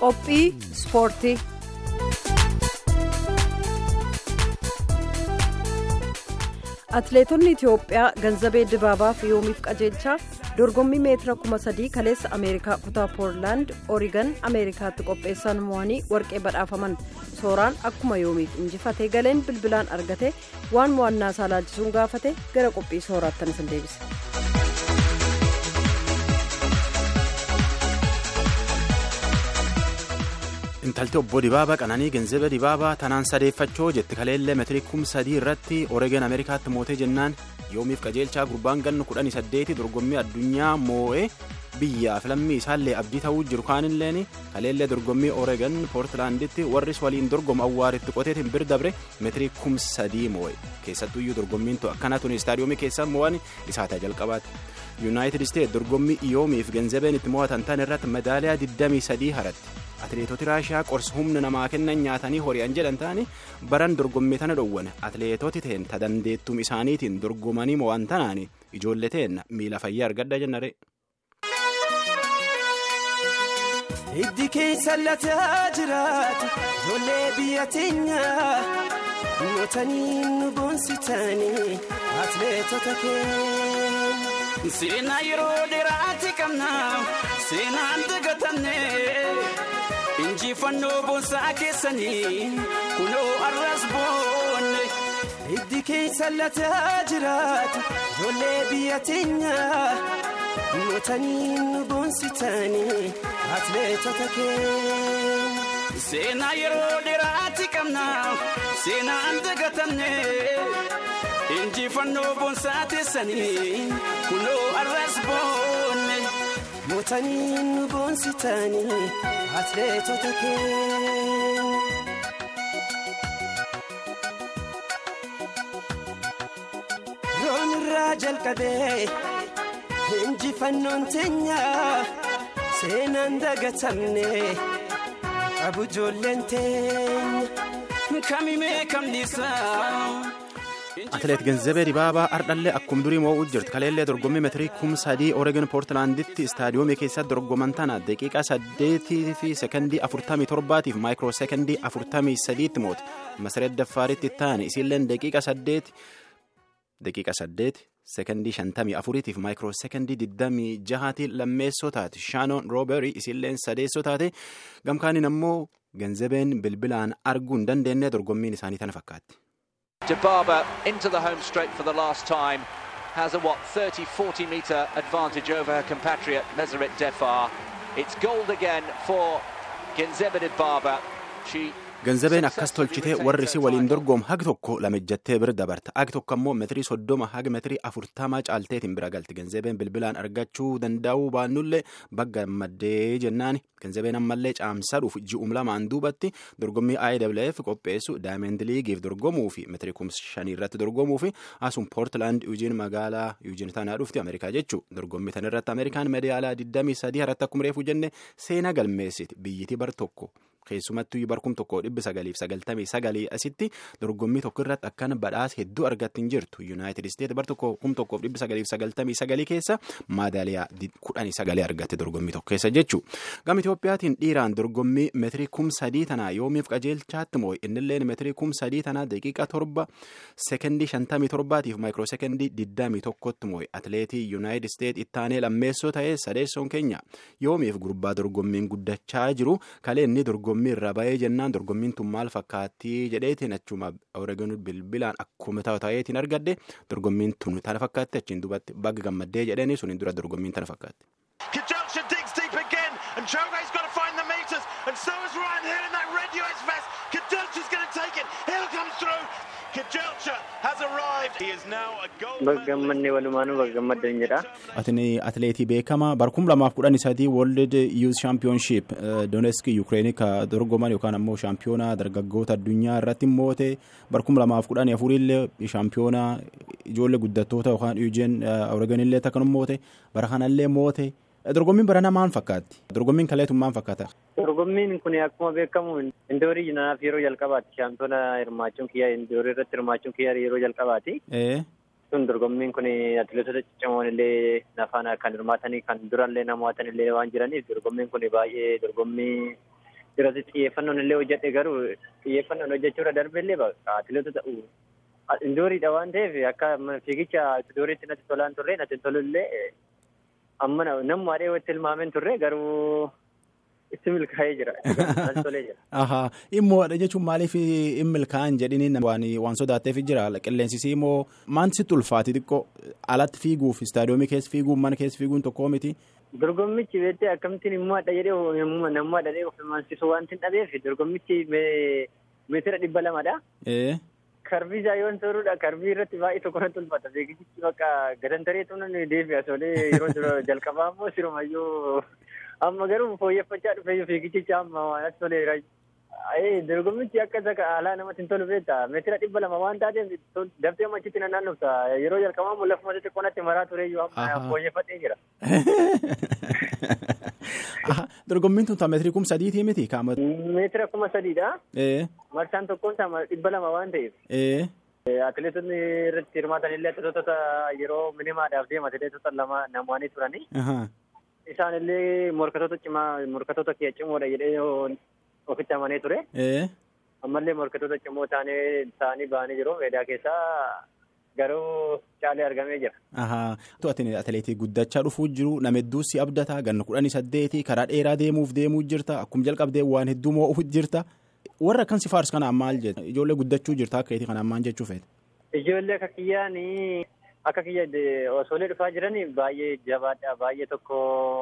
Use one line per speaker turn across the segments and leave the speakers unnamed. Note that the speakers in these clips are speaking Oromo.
Qophii ispoortii. Atileetonni Itiyoophiyaa Ganzabee Dibaabaa fi Yoomiif Qajeelchaa dorgommii meetira kuma sadii kaleessa Ameerikaa kutaa Poorlaand Oorigan Ameerikaatti qopheessan mo'anii warqee badhaafaman sooraan akkuma Yoomiif injifatee galeen bilbilaan argate waan mo'annaa isaa laalchisuun gaafate gara qophii sooraattan isin deebisa.
intalti obbo dibaabaa qananii genzebe dibaabaa tanaan sadeeffachoo jetti kaleellee meetirii kum sadii irratti oreegan ameerikaatti mootee jennaan yoomiif qajeelchaa gurbaan gannu kudhanii saddeeti dorgommii addunyaa moo'ee biyyaaf lammii isaallee abdii ta'uu jiru kaanilleen kaleellee dorgommii oreegan poortilaanditti warris waliin dorgomu awwaaritti qoteetiin bir dabre meetirii kum sadii moo'e keessattuyyuu dorgommiin akkana tuni istaadiyoomii keessaa moo'an isaataa jalqabaati yuunaayitid isteet dorgommii yoomiif genzebeen itti mo'atan tan irratti medaaliyaa 23 haratti. atileetoti raashiyaa qorsa humna namaa kennan nyaatanii hori'an jedhan ta'ani baran dorgommii tana dhowwan atileetoti ta'een ta dandeettum isaaniitiin dorgomanii mo'an tanaani ijoollee ta'een miila fayyaa argadha jennare.
Hiddi keessa lataa jiraatu ijoollee biyya teenyaa mootanii nu boonsitanii atileetota keenya.
Seenaa yeroo dheeraatti qabna seenaan dagatanne injifannoo boonsaa keessanii kunoo arras boonne.
Hiddi keessa lataa jiraatu ijoollee biyya teenyaa mootanii nu boonsitanii atileetota keenya.
Seenaa yeroo dheeraatti qabna seenaan dagatanne. injifannoo boonsaa teessanii kunoo arras boonne.
Mootanii nu boonsitanii atileetota keenya. Roon irraa jalqabee injifannoon teenya seenaan dagatamne qabu ijoolleen teenya
kamimee kamnisaa.
atileet genzebee dibaabaa ardhallee akkum durii moo'uu jirti kaleellee dorgommii meetirii kum sadii oreegon poortilaanditti istaadiyoomii keessatti dorgoman tana daqiiqaa saddeetii fi sekondii afurtamii torbaatiif maayikiroo sekondii afurtamii sadiitti moote masareet daffaaritti taane isiilleen daqiiqa saddeeti daqiiqa saddeeti sekondii shantamii afuriitiif maayikiroo sekondii digdamii jahaati lammeessoo taate shaanoon rooberii isiilleen sadeessoo taate gamkaaniin ammoo genzebeen bilbilaan arguu hin dandeenye dorgommiin isaanii tana fakkaatti.
Dibaba into the home straight for the last time has a what 30 40 metre advantage over her compatriot Meseret Defar. It's gold again for Genzebe Dibaba. She
Genzebeen akkas tolchitee warri si waliin dorgoom hagi tokko lamejjattee bira dabarta hagi tokko ammoo meetirii soddoma hagi meetirii afurtamaa caalteetiin bira galti genzebeen bilbilaan argachuu danda'uu baannullee bagga maddee jennaani genzebeen ammallee caamsaa dhuuf ji'um lamaan duubatti dorgommii IWF qopheessu daayimend liigiif dorgomuu fi meetirii kumsa shanii irratti dorgomuu fi asum poortilaand yuujiin magaalaa yuujiin tanaa dhufti ameerikaa jechuu dorgommii tan irratti ameerikaan medaalaa 23 irratti akkuma reefu jenne seenaa galmeessiti biyyiti bar tokko. keessumattuu barkum tokko dhibbi sagaliif sagaltamii sagalii asitti dorgommii tokko irratti akkan badhaasa hedduu argatti hin jirtu yuunaayitid isteet bar tokko kum tokkoof dhibbi sagaliif sagaltamii sagalii keessa maadaaliyaa kudhanii sagalee argatte dorgommii tokko keessa jechuu gama Itoophiyaatiin dhiiraan dorgommii meetirii kum sadii tanaa yoomiif qajeelchaatti moo'e innilleen meetirii kum sadii tanaa daqiiqa torba sekondii shantamii torbaatiif maayikiroo sekondii digdamii tokkotti moo'e atileetii yuunaayitid isteet ittaanee lammeessoo ta'ee sadeessoon keenya yoomiif gurbaa dorgommiin guddachaa jiru kalee inni dorgommii irra ba'ee jennaan dorgommiin tun maal fakkaattii jedheetiin achuma oreegon bilbilaan akkuma ta'eetiin argadde dorgommiin tun tana fakkaatti achiin duubatti bagga gammaddee jedheeni suniin dura dorgommiin tana fakkaatti.
Kajalcha digs deep again, and Chove's got to find the meters, and so is Ryan here in that red US vest. Kajalcha's going to take it. Hill comes through. Kajalcha has arrived. He is now a gold.
Baggammanni walumaanuu baggammaddan jedha.
Atini atileetii beekamaa barkum lamaaf kudhan sadii World Youth Championship Donetsk Ukraine ka dorgoman yookaan ammoo shaampiyoonaa dargaggoota addunyaa irratti moote barkum lamaaf kudhan afurillee shaampiyoonaa ijoollee guddattoota yookaan Eugene Oregon illee takkanum moote bara kanallee moote dorgommiin barana maal fakkaatti dorgommiin kaleetun maal fakkaata.
Dorgommiin kun akkuma beekamu indoorii naaf yeroo jalqabaati shaampiyoona hirmaachuun kiyya indoorii irratti hirmaachuun kiyya yeroo jalqabaati. Sun dorgommiin kun atileetota ciccimoon illee nafaan kan hirmaatanii kan durallee namoota illee waan jiraniif dorgommiin kun baay'ee dorgommii irratti xiyyeeffannoon illee hojjedhe garuu xiyyeeffannoon hojjechuurra darbe illee atileetota ta'u indooriidha waan ta'eef akka fiigicha indooriitti natti tolaan turre natti tolu illee amma namuma adhee watti ilmaameen turre garuu itti milkaa'ee jira. tolee jira.
Ahaa immoodha jechuun maaliif hin milkaa'an jedhini waan waan sodaatteef jira qilleensisii immoo maanti sitti ulfaati xiqqoo alatti fiiguuf istaadiyoomii keessa fiiguun mana keessa fiiguun tokkoo miti.
Dorgommichi beektee akkamittiin immoo adha jedhee namummaa dhadhee of hirmaansisu waan hin dhabeef dorgommichi meetira dhibba lamadha. Karbii isaa yoon soorudha karbii irratti baay'ee tokko natti ulfata fiigichichi bakka gadantaree tunan deebi'a solee yeroo jalqabaa immoo sirumayyuu amma garuu fooyyeffachaa dhufe fiigichicha amma waan as tolee dorgommichi akka isa alaa namatti hin tolu beekta meetira dhibba lama waan taateef daftee machitti na naannofta yeroo jalqabaa immoo lafuma xixiqqoo natti maraa tureyyuu amma fooyyeffadhee jira.
Dorgommiin tun meetirii kuma sadiitii miti kaa'ama.
Meetira kuma sadiidha. Marsaan tokkoon isaa dhibba lama waan ta'eef. Atileetonni irratti hirmaatan illee atileetota yeroo minimaadhaaf deema atileetota lama namoonni turani. Isaan illee morkatoota cimaa morkatoota kiyya cimoodha jedhee ofitti amanee ture. Ammallee morkatoota cimoo taanee ta'anii ba'anii jiru meedaa keessaa garuu caalee argamee jira.
Ati atileetii guddachaa dhufuu jiru nama hedduu si abdataa ganna kudhanii saddeetii karaa dheeraa deemuuf deemuu jirta akkuma jalqabdee waan hedduu moo'uuf jirta. Warra akkan si faarsu kanaan maal jedha ijoollee guddachuu jirta akka keetii kanaan maal jechuu feeta.
Ijoollee akka kiyyaan akka kiyya osoolee dhufaa jiran baay'ee jabaadha baay'ee tokko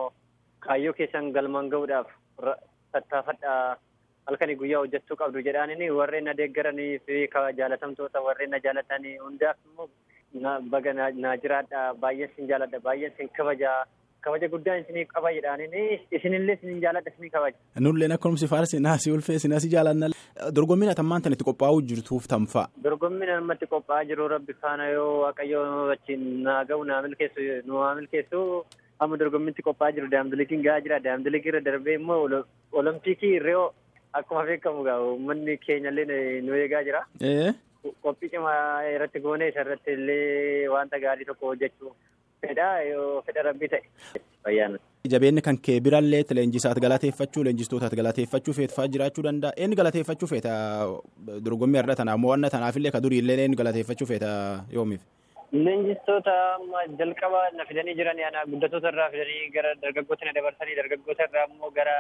kaayyoo keessan galmaan gahuudhaaf tattaafadha halkanii guyyaa hojjechuu qabdu jedhaanini warreen na deeggaranii fi jaalatamtoota warreen na jaalatanii hundaaf immoo baga naa jiraadha baay'een sin jaaladha baay'een sin kabaja kabaja guddaan isinii qaba jedhaanini isinillee sin jaaladha isinii kabaja.
Nulleen akkanuma si faarsi naasii ulfee si naasii jaalanna. Dorgommiin atammaan tan itti qophaa'uu jirtuuf tamfa'a.
Dorgommiin ammatti qophaa'aa jiru rabbi faana yoo waaqayyo wajjin naa ga'u naa milkeessu nu haa milkeessu amma dorgommiitti qophaa'aa jiru daamdilikiin gahaa jira daamdilikii irra darbee immoo olompikii ree'oo akkuma beekamu gaa uummanni keenyallee nu eegaa jira. Qophii cimaa irratti goonee isa irratti illee wanta gaarii tokko hojjechuu fedha yoo fedha rabbii ta'e. Fayyaana.
Jabeenni kan kee birallee leenjisaat galateeffachuu leenjistootaat galateeffachuu feetfaa jiraachuu danda'a. Inni galateeffachuu feeta dorgommii irra tanaaf mo'anna tanaafillee ka durii illee inni galateeffachuu feeta yoomiif.
Leenjistoota jalqaba na fidanii jiran guddatoota irraa fidanii gara dargaggoota na dabarsanii dargaggoota irraa immoo gara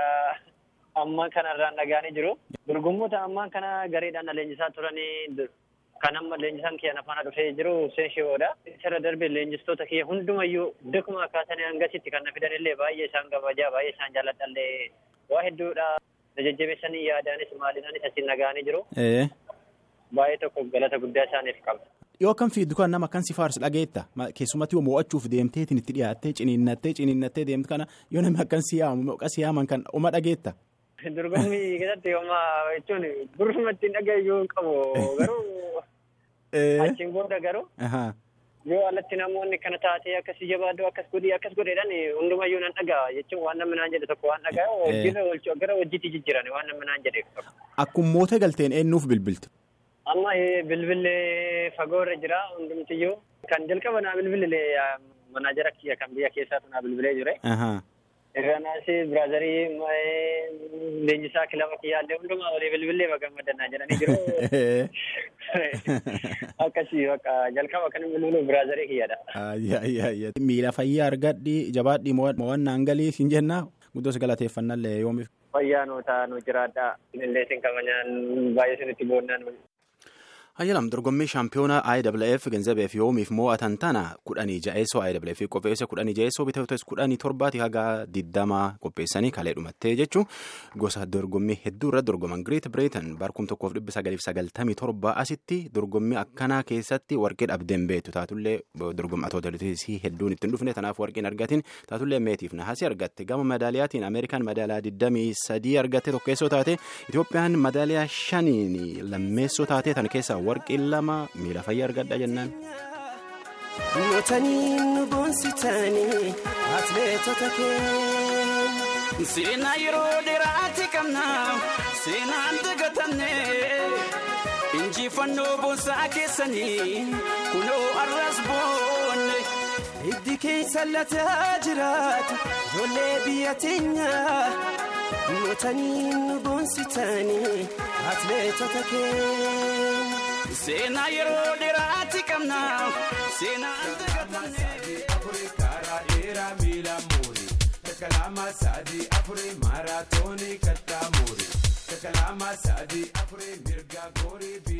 ammaa kanarraan dhagaanii jiru. Dorgommoota ammaa kana gareedhaan na leenjisaa turanii kan amma leenjisaan kiyya nafaana dhufee jiru Hussein Shiboodha. Isarra darbe leenjistoota kiyya hundumayyuu dakuma kaasanii hangasitti kan na fidanillee baay'ee isaan kabajaa baay'ee isaan jaalladhallee waa hedduudha. Na jajjabeessanii yaadaanis maalinaanis asiin nagaanii jiru. Baay'ee tokko galata guddaa isaaniif qaba.
Yoo akkam fiiddu kan nama akkan si faarsu dhageetta keessumatti yoo mo'achuuf deemteetiin itti dhiyaattee ciniinnattee ciniinnattee deemtu kana yoo namni akkan si yaamu maqaa si yaaman kan oma dhageetta.
Dorgommii keessatti homaa jechuun burfuma ittiin dhagayyuu qabu garuu achiin booda garuu yoo alatti namoonni kana taatee akkasii jabaaduu akkas godhii akkas godheedhaan hundumayyuu nan dhagaa jechuun waan namni naan jedhe tokko waan dhagaa hojiirra oolchuu gara hojiitti jijjiiran waan namni naan jedhe.
Akkuma mootee galteen eenyuuf bilbiltu?
Amma bilbillee fagoorra jira hundumtiyyuu kan jalqaba naa bilbilee manaajara kiyya kan biyya keessaatu naa bilbilee jire. Irranaas biraazarii leenjisaa kilaba kiyyaallee hundumaa walii bilbilee gammadannaa jedhanii jiru. Akkasii bakka jalqaba kan bilbilu biraazarii kiyyadha.
Miila fayyaa argadhi jabaadhi mo'annaan galii siin jennaa guddoos galateeffannallee yoomiif.
Fayyaa nuu ta'a nu jiraadha. Illee sin kabajaan baay'ee sinitti boonnaan.
Hayyalam dorgommii shaampiyoonaa IWF ganzabeef yoomiif mo'atan tana kudhanii ja'eessoo IWF qopheesse kudhanii ja'eessoo bitatoota kudhanii torbaati haga digdamaa qopheessanii kalee dhumattee jechuun gosa dorgommii hedduu irratti dorgoman Greet Britain barkum tokkoof dhibba sagaliif sagaltamii torba asitti dorgommii akkanaa keessatti warqee dhabdeen beektu taatullee dorgommatoota hedduun ittiin dhufne tanaaf warqeen argatiin taatullee meetiif nahasii argatte gama madaaliyaatiin Ameerikaan madaaliyaa digdamii sadii argatte tokkeessoo taate Itoophiyaan madaaliyaa shaniin lammeessoo taate tan keessaa warqeen lama miila fayyaa argadha jennaan.
Mootanii nu boonsitanii atileetota keenya.
Seenaa yeroo dheeraati qabna seenaan dagatamne injifannoo boonsaa keessanii kunoo arras boonne.
Hiddi keessa lataa jiraatu ijoollee biyya teenya. gootanii nu boonsitanii atleetota keenya.
Seenaa yeroo dheeraatti qabna. Seenaa
karaa dheeraa miila muurii takalaama sadii afurii maaraatoonii kattaa muurii takalaama sadii afurii mirga goorii.